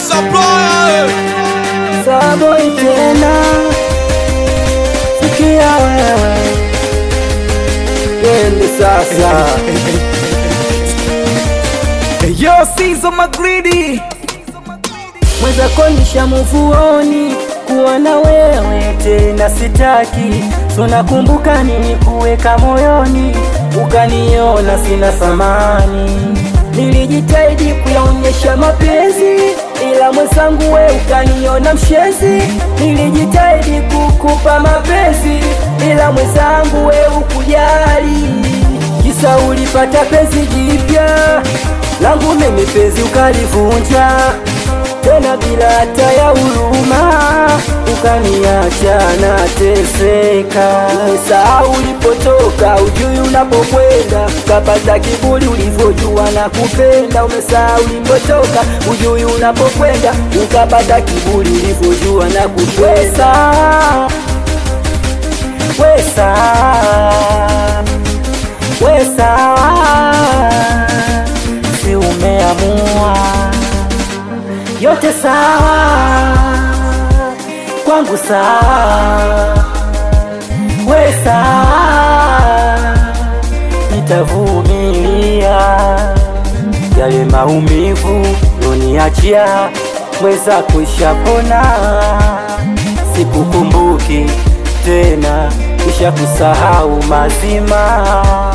supplier. Saboi tena, sikia wewe, twende sasa. Yo, Sizo Magridi Mwenzako nishamuvuoni kuwa na wewe tena sitaki, so nakumbuka nini kuweka moyoni, ukaniona sina thamani. Nilijitahidi kuyaonyesha mapenzi, ila mwenzangu we ukaniona mshezi. Nilijitahidi kukupa mapenzi, ila mwenzangu we ukujali, kisa ulipata penzi jipya langu mimi penzi ukalivunja tena bila hata ya huruma, ukaniacha nateseka. Umesahau ulipotoka, ujui unapokwenda, kapata kiburi ulivyojua na kupenda. Umesahau ulipotoka, ujui unapokwenda, ukapata kiburi ulivyojua na kupenda. Wesa, wesa, si umeamua yote sawa kwangu sawa, we sawa, nitavumilia yale maumivu uniachia, mweza kuishapona, sikukumbuki tena, nishakusahau mazima.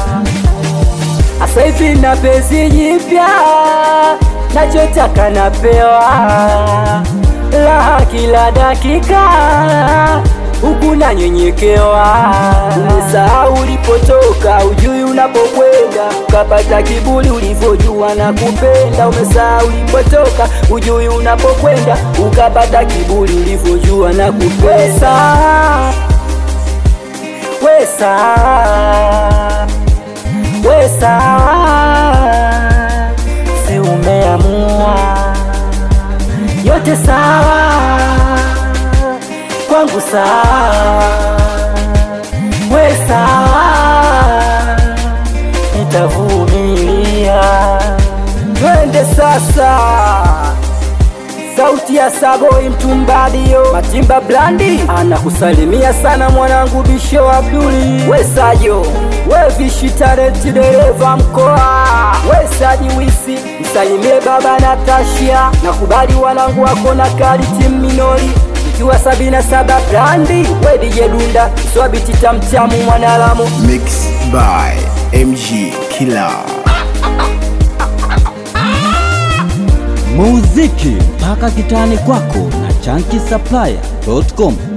Asa hivi na penzi jipya, nachotaka napewa raha kila dakika, huku nanyenyekewa. Umesahau ulipotoka, ujui unapokwenda, ukapata kiburi ulivyojua na kupenda. Umesahau ulipotoka, ujui unapokwenda, ukapata kiburi ulivyojua na kupenda. Wesa, wesa, si umeamua yote sawa kwangu sawa, we sawa, nitavumilia. Twende sasa, sauti ya Saboi Mtumbadio, Matimba Blandi anakusalimia sana mwanangu Bisho Abduli, we Sajo, we Vishi Talenti dereva mkoa, we Saji Wisi, msalimie baba Natashia, nakubali wanangu wako na kali timu minori ikiwa sabini na saba Blandi, we DJ Dunda, swabiti tamtamu mwanalamu Mixed by MG Killer. muziki mpaka kitani kwako na chanki supplier.com